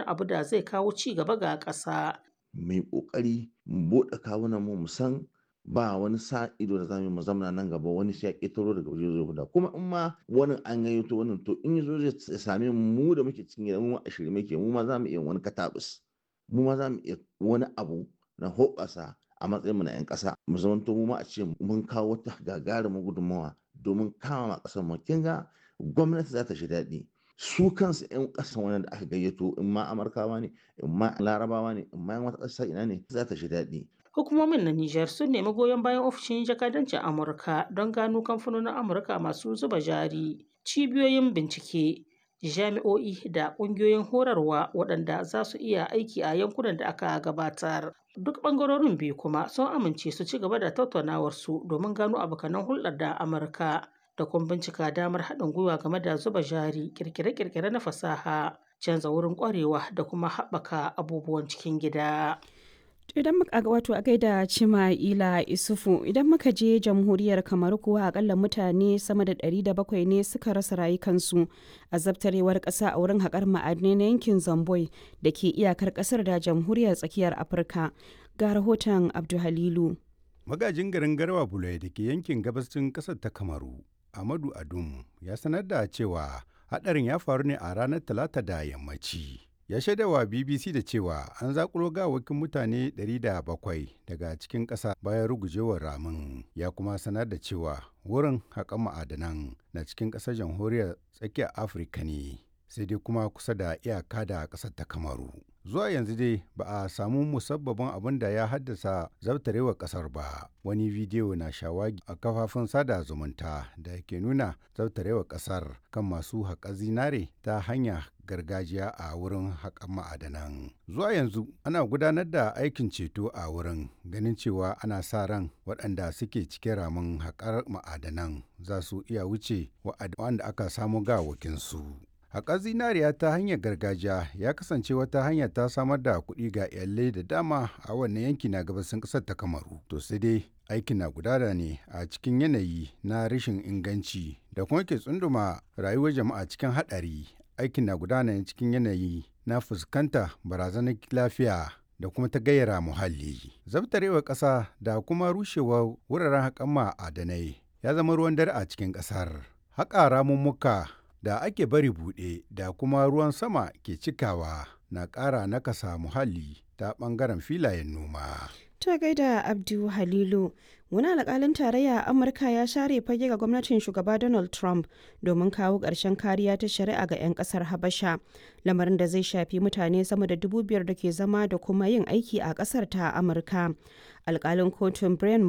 abu da zai kawo ci gaba ga ƙasa. Mai ƙoƙari mu buɗe kawunan mu mu san ba wani sa ido da zamu mu zamana nan gaba wani sai ya ƙetaro daga waje zai guda kuma in ma wani an gayyato wannan to in yazo zai same mu da muke cikin gida mu a shirye muke mu ma zamu iya wani katabus mu ma zamu iya wani abu na hoɓasa a matsayin mu na 'yan ƙasa mu zamanto mu ma a ce mun kawo wata gagarumin gudunmawa domin kama ƙasar mu kin ga gwamnati za ta shi daɗi su kansu 'yan ƙasan wani da aka gayyato in ma amurkawa ne in ma larabawa ne in ma yan wata ƙasa ina ne za ta shi daɗi Hukumomin na Nijar sun nemi goyon bayan ofishin jakadancin Amurka don gano kamfanonin Amurka masu zuba jari, cibiyoyin bincike, jami'o'i da ƙungiyoyin horarwa waɗanda za su iya aiki a yankunan da aka gabatar. Duk ɓangarorin biyu kuma sun amince su ci gaba da tattaunawarsu domin gano abokanan hulɗar da Amurka da kuma bincika damar haɗin gwiwa game da zuba jari, ƙirƙire-ƙirƙire na fasaha, canza wurin ƙwarewa da kuma haɓaka abubuwan cikin gida. idan muka wato a gaida cima ila isufu idan muka je jamhuriyar kamar kuwa akalla mutane sama da 700 ne suka rasa rayukansu a zabtarewar kasa a wurin haƙar ma'adinai na yankin zamboi da ke iyakar ƙasar da jamhuriyar tsakiyar afirka ga rahoton abduhalilu magajin garin garwa bulai da ke yankin gabashin ƙasar ta kamaru amadu adum ya sanar da cewa haɗarin ya faru ne a ranar talata da yammaci ya shaidawa bbc da cewa an zakulo gawakin mutane 700 daga cikin ƙasa bayan rugujewar ramin ya kuma sanar da cewa wurin haƙan ma'adanan na cikin ƙasar jamhuriyar tsakiyar afirka ne sai dai kuma kusa da iyaka da ƙasar ta kamaru zuwa yanzu dai ba a samu musabbabin abin da ya haddasa zabtarewar ƙasar ba wani bidiyo na shawagi a kafafun sada zumunta da ke nuna zabtarewar ƙasar kan masu haƙa zinare ta hanya gargajiya a wurin haƙan ma'adanan. Zuwa yanzu ana gudanar da aikin ceto a wurin ganin cewa ana sa ran waɗanda suke cikin ramin haƙar ma'adanan za su iya wuce wa'anda aka samu gawakinsu. Haƙar zinariya ta hanyar gargajiya ya kasance wata hanya ta samar da kuɗi ga iyalai da dama a wannan yanki na gabasin ƙasar ta Kamaru. To sai dai aikin na gudana ne a cikin yanayi na rashin inganci da kuma ke tsunduma rayuwar jama'a cikin haɗari aikin na gudana cikin yanayi na fuskanta barazanar lafiya da kuma ta gayyara muhalli. Zabtarewar ƙasa da kuma rushewar wuraren haƙan ma'adanai ya zama ruwan dare a cikin ƙasar. Haƙa ramummuka da ake bari buɗe da kuma ruwan sama ke cikawa na ƙara nakasa muhalli ta ɓangaren filayen noma. Ta gaida Abdu Halilu, wani alƙalin tarayya a Amurka ya share fage ga gwamnatin shugaba Donald Trump domin kawo ƙarshen kariya ta shari'a ga 'yan ƙasar Habasha, lamarin da zai shafi mutane sama da dubu biyar da ke zama da kuma yin aiki a ƙasar ta Amurka. Alƙalin kotun Brian